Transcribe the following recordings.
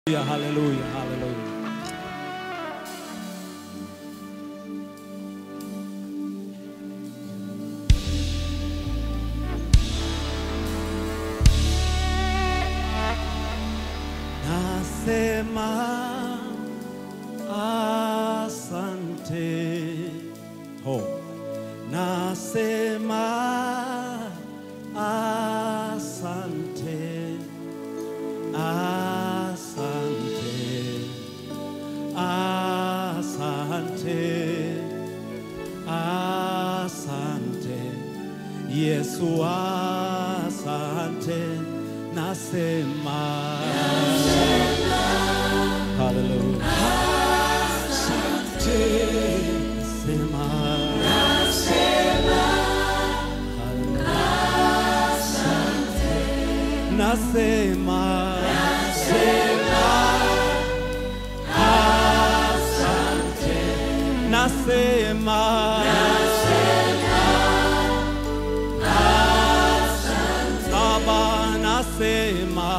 Haleluya, haleluya, haleluya. Nasema asante. Ho. Nasema asante. Asante. Asante. Asante. Yesu asante. Nasema. Hallelujah. Nasema. Hallelujah. Nasema. Asante. Nasema. Baba nasema.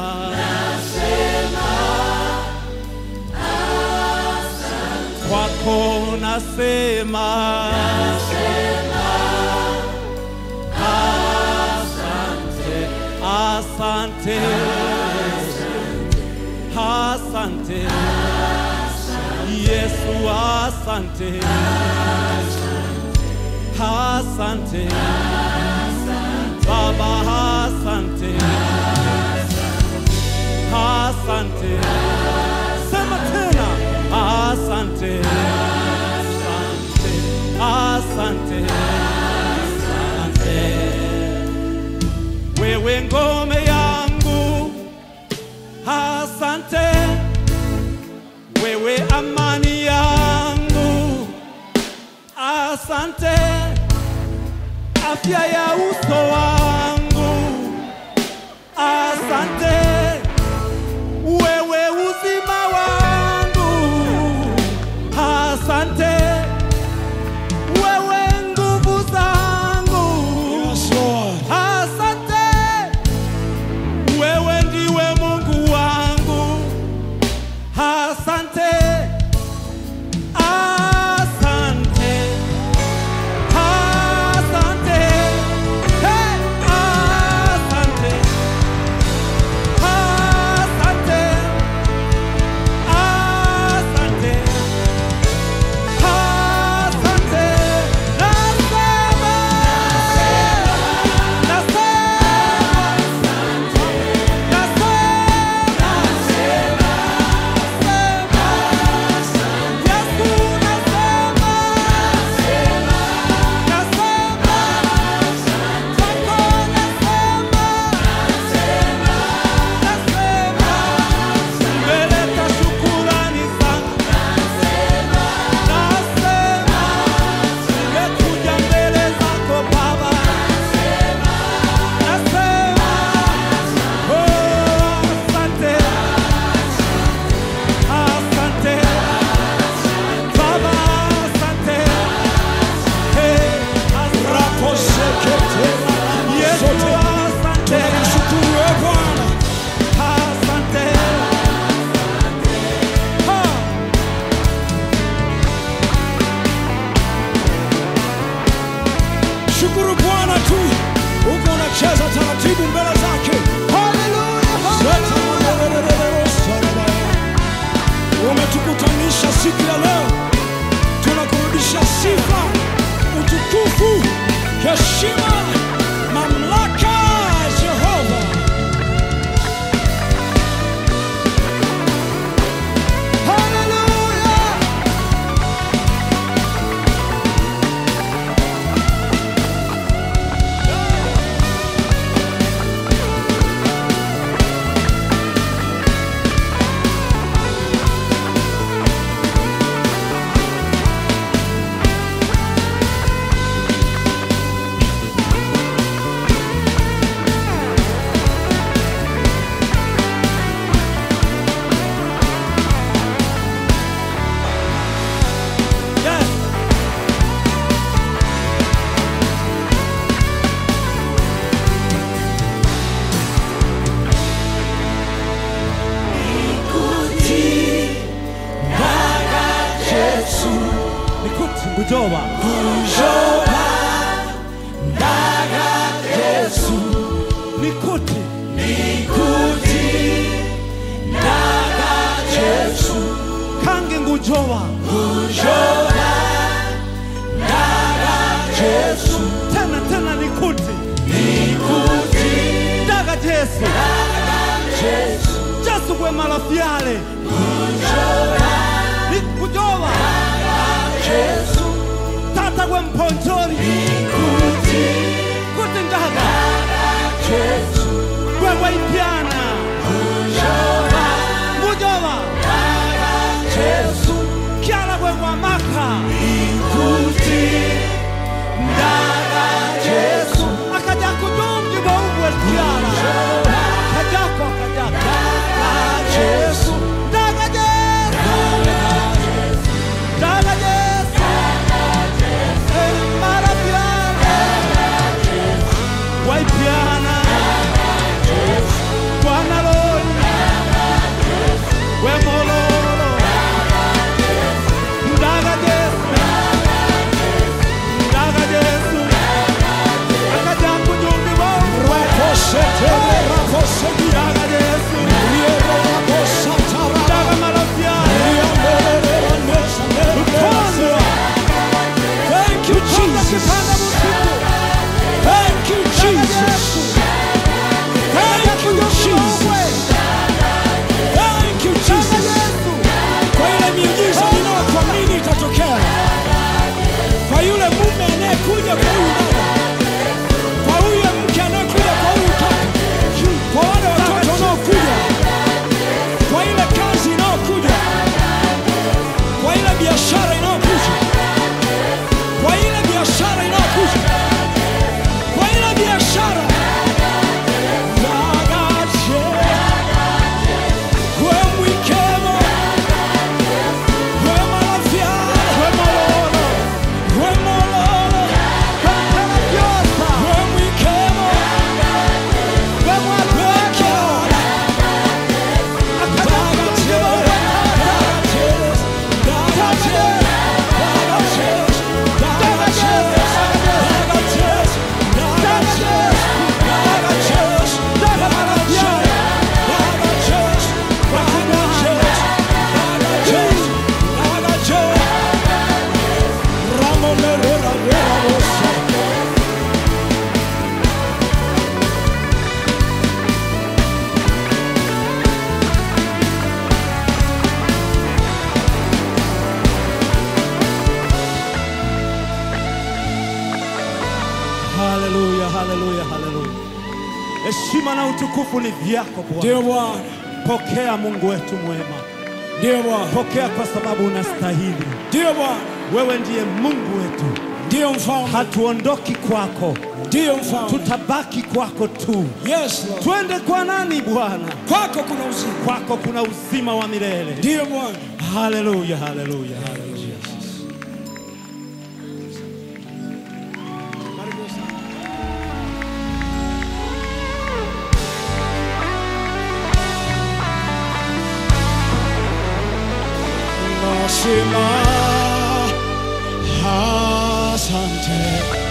Kwako nasema. Asante. Asante. Asante. Yesu asante. Asante. Baba asante. Asante. Sema tena. Asante. Asante. Asante. Asante. Wewe ngome yangu. Asante. Wewe amani yangu. Asante. Afya ya uso wangu. Asante. Wewe uzima wangu. Asante. Wewe nguvu zangu. Yes, Lord. Asante. Wewe ndiwe Mungu wangu. Asante. Asante. Asante. Hey, asante. Asante. Asante. Asante. Nasema. Asante. Asante. Baba, asante. Hey, asante. Rakosekete Yesu, sote. asante. Tunamshukuru wewe Bwana. Asante. Ha. Shukuru Bwana tu. Huko unacheza taratibu mbele zake. Zeta mandelelelelo saraba. Umetukutanisha siku ya leo, tunakurudisha sifa, utukufu, heshima, mamlaka Jehova. Hallelujah. Yesu ngujoba kujoba ndaga Yesu nikuti nikuti ndaga Yesu kange ngujoba kujoba ndaga Yesu tena tena nikuti nikuti daga Yesu ndaga Yesu Yesu gwe malafyale nikujoba Yesu tata gwe mponjoli nikuti kuti ndaga Yesu gwe waipyana kujoba ngujoba Yesu kyala gwe gwamaka nikuti ndaga Yesu akaja kujungi bwaubwe kyala kajako kajako Yesu daga Yesu daga Yesu Eh, malafyale waipyana gwanaloli wemololo ndaga Yesu ndaga Yesu akaja kujungi bwaubwe Rakosetele rakosegi daga Yesu Riero rakosatara daga malafyale Riambolele ranesa Kwanza. Thank you Kwanza Jesus kipanda usiku Thank you Jesus Thank you Jesus Thank you Jesus Kwa ile miujiza ninayokuamini itatokea Kwa yule mume anayekuja kwa huyu dada Kwa huyu mke anayekuja kwa huyu kaka Kwa wale watoto wanaokuja Kwa ile kazi inayokuja Kwa ile biashara inayokuja Kwa ile biashara inayokuja Kwa ile biashara Dagache Kwe mwikemo Kwe malafiara Kwe mololo Kwe mololo Kwe mwikemo Kwe kiara Dagache Dagache Dagache Dagache Dagache Dagache Haleluya, haleluya, haleluya. Heshima na utukufu ni vyako Bwana. Ndio Bwana, Pokea Mungu wetu mwema, ndio Bwana, pokea kwa sababu unastahili. ndio Bwana, Wewe ndiye Mungu wetu, ndio mfalme, hatuondoki kwako, ndio mfalme. tutabaki kwako tu. Yes Lord, Twende kwa nani Bwana? kwako kuna uzima, Kwako kuna uzima wa milele. ndio Bwana. Haleluya, haleluya, haleluya. Karibu sana. Nasema asante,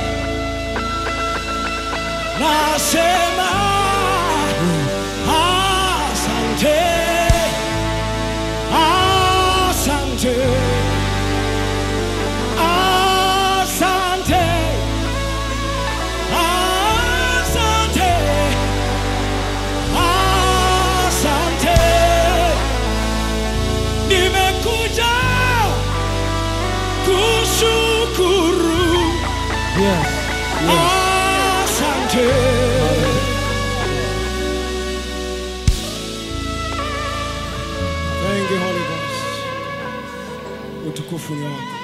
nasema asante, asante, asante. Asante, asante, nimekuja kushukuru. Yes. Asante, thank you Holy Ghost, utukufu ni wako.